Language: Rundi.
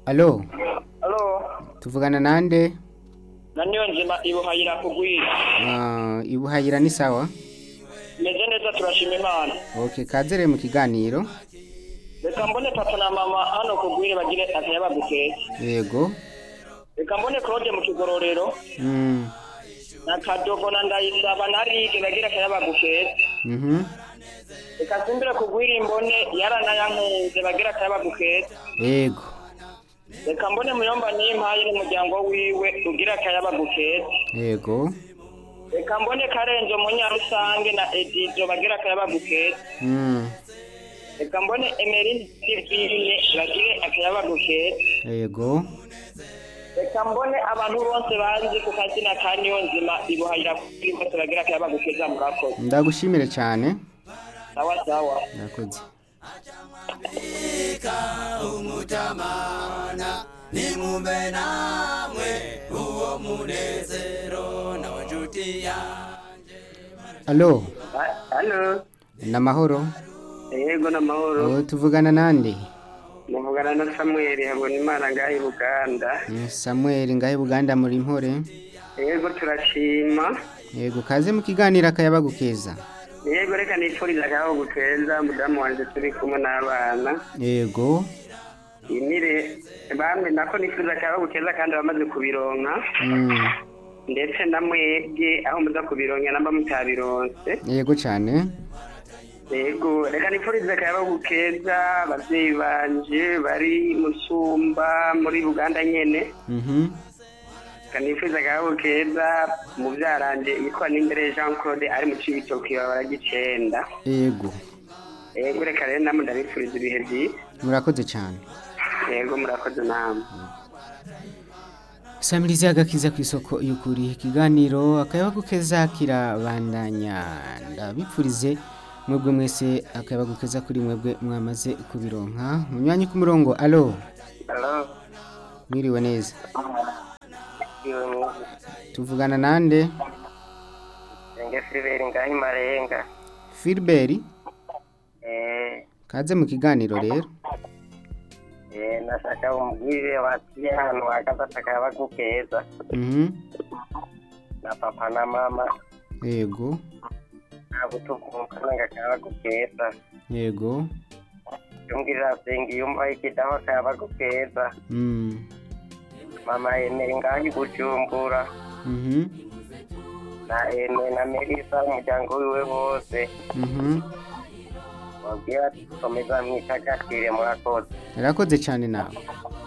alo Alo, tuvugana nande na niyo nzima ibuhayira kugwira. Ah, ibuhayira ni sawa Meze neza turashima Imana. okay kazere mu kiganiro Reka mbone papa na mama hano kugwira bagire akayaba gukeye. yego Reka mbone Claude mu kigororero mm. na Kadogo na Ndayisaba na Rige bagire akayaba gukeye. mhm Reka simbire kugwira imbone yarana yankunze bagire akayaba gukeye. yego Reka mbone muyomba n'impaye n'umuryango wiwe ugira akayaba gukeye. yego Reka mbone Karenzo munyarusange na Edizo bagire akayaba gukeye. mm. Reka mbone Emery Sivine bagire akayaba gukeye. yego reka mbone abantu bose bazi ku kazina ka niyo nzima ibuhayira kuri bose bagira akayaba gukeza murakoze ndagushimire cyane sawa sawa murakoze nimumbe namwe uwo munezero nawe nshuti yanjye alo halo namahoro yego n'amahoro oh, tuvugana nande muvugana na samweli habona imana ngaho i buganda Mm, samuel ngahe buganda muri mpore yego turashima yego kaze mu kiganiro akayaba gukeza yego reka nifuriza akaho gukeza mudamu wanjye turi kumwe n'abana yego inire bamwe nako nifuriza akaho gukeza kandi bamaze kubironka mm. ndetse na mwebwe aho muza kubironka namba mutabironse yego cyane yego reka nifurize akayaba gukeza abavyeyi banje bari musumba muri buganda nyene mhm reka nifurize akayaba gukeza muvyaranje yitwa nimbere jean claude ari mu cibitoki babara gicenda yego yego reka rero namwe ndabifuriza ibihe vyiza murakoze cyane yego murakoze namwe samirizi agakiza ku isoko y'ukuri ikiganiro akayaba gukeza kirabandanya ndabipfurize mwebwe mwese akayaba gukeza kuri mwebwe mwamaze kubironka munywanyi ku murongo alo Hello. mwiriwe neza tuvugana nande Enge Silveri ngaho imarenga. filiberi Eh, kaze mu kiganiro rero eh, nashaka umbwire bati ahantu hakaza akayaba gukeza mhm na papa na mama yego ntabwo tuvukana ngo akayaba gukeza. yego Yumvira senga yumva ikidaho akayaba gukeza. mm. Mama Ene ngaho i Bujumbura mhm na Ene na Melissa umuryango wiwe wose. mhm Wabwira ati komeza mwitagakire murakoze. yarakoze cyane nawe